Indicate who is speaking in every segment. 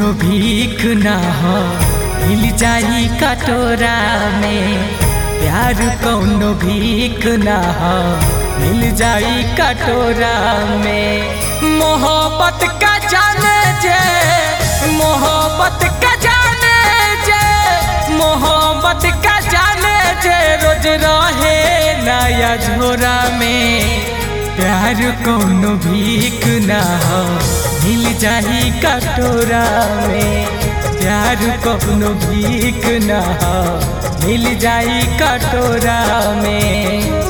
Speaker 1: कौनो भीख ना हो मिल जाई कटोरा में प्यार कौनो भीख ना हो मिल जाई कटोरा में मोहब्बत का जाने जे मोहब्बत का जाने जे मोहब्बत का जाने जे रोज रहे नया झोरा में प्यार कौनो भीख ना हो मिल जाही कटोरा में प्यार कौनो भीख ना हो मिल जाई कटोरा में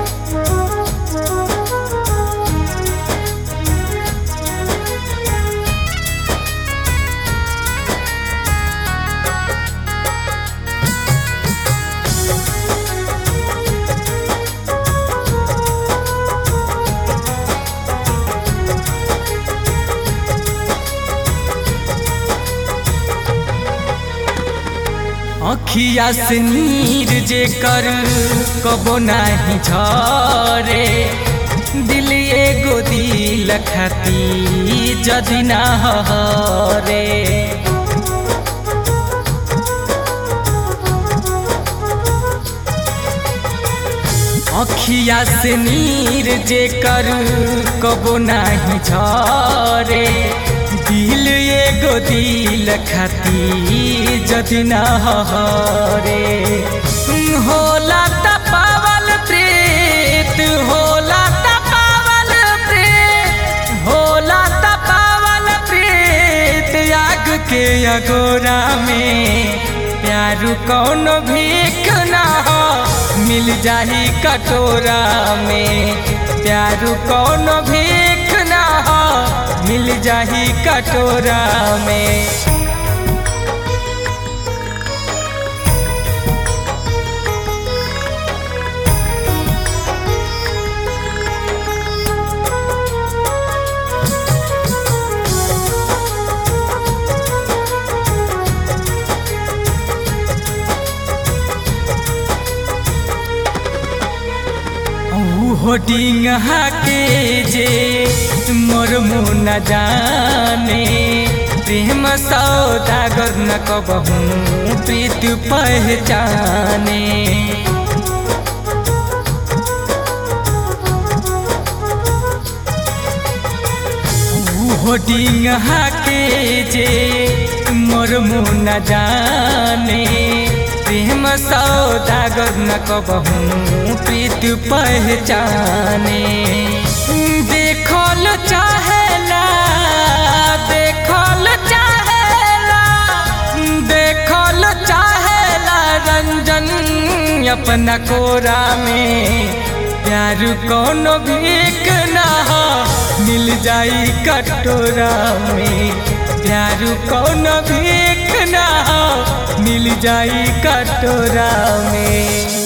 Speaker 1: अखिया से नीर जे कर कबो नाही झरे दिल एगो दिल खाती जदि ना हरे अखिया से नीर जे कर कबो नाही झरे दिल एगो दिल खाती जदि ना हरे होला तपावल प्रीत होला तपावल प्रीत होला तपावल प्रीत आग के अगोरा में प्यार कौन भीख ना हो मिल जाही कटोरा में प्यार कौन भीख ना हो मिल जाही कटोरा में होटिंग के जे मोर मुन जाने प्रेम सौदागर न कबहू प्रीत पहचाने होटिंग के जे मोर मुन जाने प्रेम सौदागर न कबहू प्रीत पहचाने देखल चाहेला देखल चाहेला देखल चाहेला रंजन अपना कोरा में प्यार कौन भीख ना हो मिल जाई कटोरा में प्यार कौन भीख ना हो मिल जाई कटोरा में